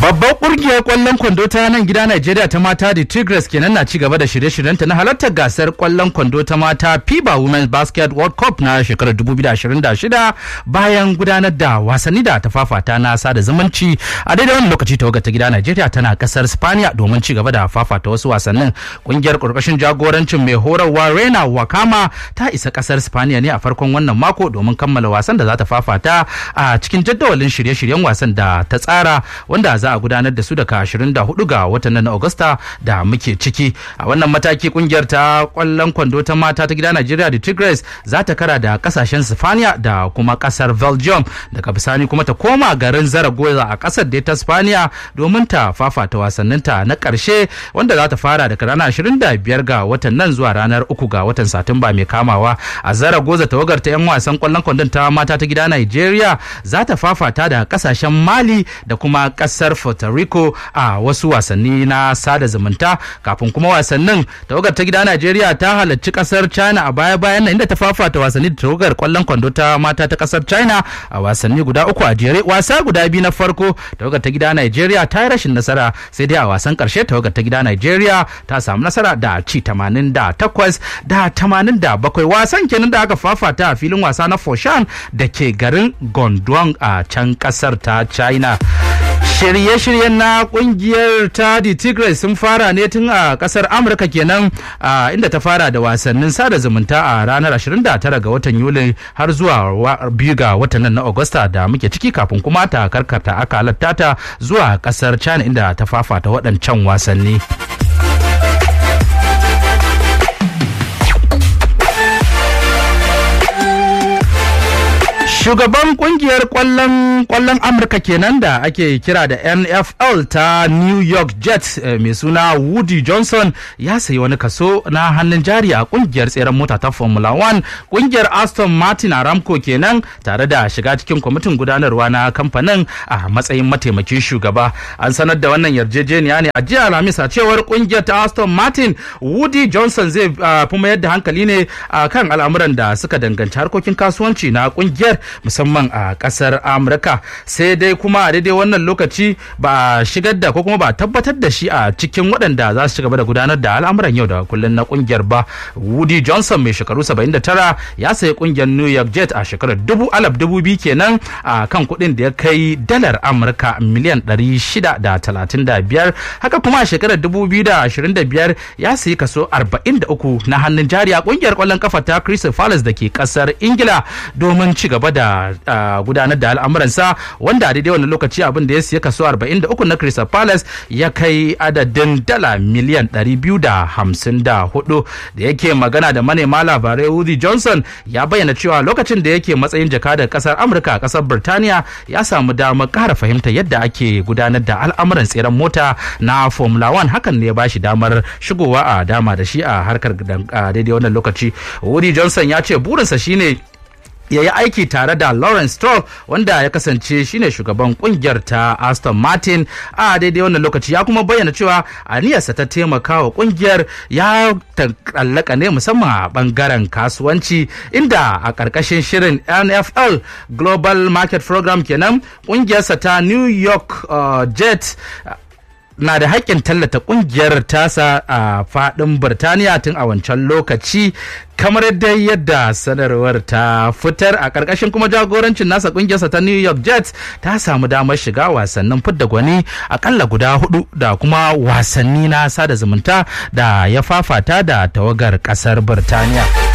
Babbar ƙungiyar ƙwallon kwando ta nan gida Najeriya ta mata da Tigres kenan na ci gaba da shirye-shiryenta na halartar gasar ƙwallon kwando ta mata FIBA Women's Basket World Cup na shekarar 2026 bayan gudanar da wasanni da ta fafata na sada zumunci a daidai wani lokaci tawagar ta gida Najeriya tana kasar Spaniya domin ci gaba da fafata wasu wasannin. Ƙungiyar ƙarƙashin jagorancin mai horarwa Rena Wakama ta isa kasar Spaniya ne a farkon wannan mako domin kammala wasan da za ta fafata a cikin jadawalin shirye-shiryen wasan da ta tsara wanda za a gudanar da su daga 24 ga watan nan na Agusta da muke ciki. A wannan mataki kungiyar ta kwallon kwando ta mata ta gida Najeriya da Tigres za ta kara da kasashen Sifaniya da kuma kasar Belgium daga bisani kuma ta koma garin Zaragoza a kasar da ta Spaniya domin ta fafata wasanninta na karshe wanda za ta fara daga ranar 25 ga watan nan zuwa ranar 3 ga watan Satumba mai kamawa. A Zaragoza tawagar ta 'yan wasan kwallon kwandon ta mata ta gida Najeriya za ta fafata da kasashen Mali da kuma kasar Puerto Rico a wasu wasanni na sada zumunta kafin kuma wasannin tawagar ta gida Najeriya ta halarci kasar China a baya-bayan nan inda ta fafata wasanni da tawagar kwallon kwando ta mata ta kasar China a wasanni guda uku a jere wasa guda biyu na farko tawagar ta gida Najeriya ta yi rashin nasara sai dai a wasan karshe tawagar ta gida Najeriya ta samu nasara da ci 88 da 87 wasan kenan da aka fafata a filin wasa na Foshan da ke garin Gondwang a can kasar ta China. shirye-shiryen na kungiyar ta the tigres sun fara ne tun a kasar amurka kenan inda ta fara da wasannin sada zumunta a ranar 29 ga watan yuli har zuwa biyu ga watan nan na agusta da muke ciki kafin kuma ta karkata aka halatta ta zuwa kasar china inda ta fafata waɗancan wasanni. shugaban kungiyar kwallon kwallon amurka kenan da ake kira da nfl ta new york jets mai suna woody johnson ya sayi wani kaso na hannun jari a kungiyar tseren mota ta formula 1 kungiyar aston martin aramco kenan tare da shiga cikin kwamitin gudanarwa na kamfanin a matsayin mataimakin shugaba an sanar da wannan yarjejeniya ne a jiya alhamis a cewar kungiyar ta aston martin woody johnson zai fi mayar da hankali ne kan al'amuran da suka danganci harkokin kasuwanci na kungiyar musamman a kasar amurka sai dai kuma a daidai wannan lokaci ba shigar da ko kuma ba tabbatar da shi a cikin waɗanda za su ci gaba da gudanar da al'amuran yau da kullum na kungiyar ba woody johnson mai shekaru 79 ya sayi kungiyar new york jet a shekarar dubu alaf dubu biyu kenan a kan kuɗin da ya kai dalar amurka miliyan 635 haka kuma a shekarar 2025 ya sayi kaso 43 na hannun jari a kungiyar kwallon kafa ta crystal palace da ke kasar ingila domin ci gaba da gudanar da al'amuransa wanda a daidai wannan lokaci abin da ya siya kaso 43 na Crystal Palace ya kai adadin dala miliyan 254 da yake magana da manema labarai Woody Johnson ya bayyana cewa lokacin da yake matsayin jakadar kasar Amurka a kasar Birtaniya ya samu damar ƙara fahimta yadda ake gudanar da al'amuran tseren mota na Formula 1 hakan ne ya bashi damar shigowa a dama da shi a harkar daidai wannan lokaci Woody Johnson ya ce burinsa shine ya yi aiki tare da Lawrence Stroll wanda ya kasance shine shugaban kungiyar ta Aston Martin a daidai wannan lokaci ya kuma bayyana cewa aniyarsa ta taimaka wa kungiyar ya tallaka ne musamman a bangaren kasuwanci inda a ƙarƙashin shirin NFL Global Market Program kenan kungiyarsa ta New York uh, Jet na da haƙƙin tallata ƙungiyar tasa a faɗin Birtaniya tun a wancan lokaci kamar yadda yadda sanarwar ta fitar a ƙarƙashin kuma jagorancin nasa ƙungiyarsa ta New York Jets ta samu damar shiga wasannin fidda gwani akalla guda hudu da kuma wasanni na sada zumunta da ya fafata da tawagar ƙasar Birtaniya.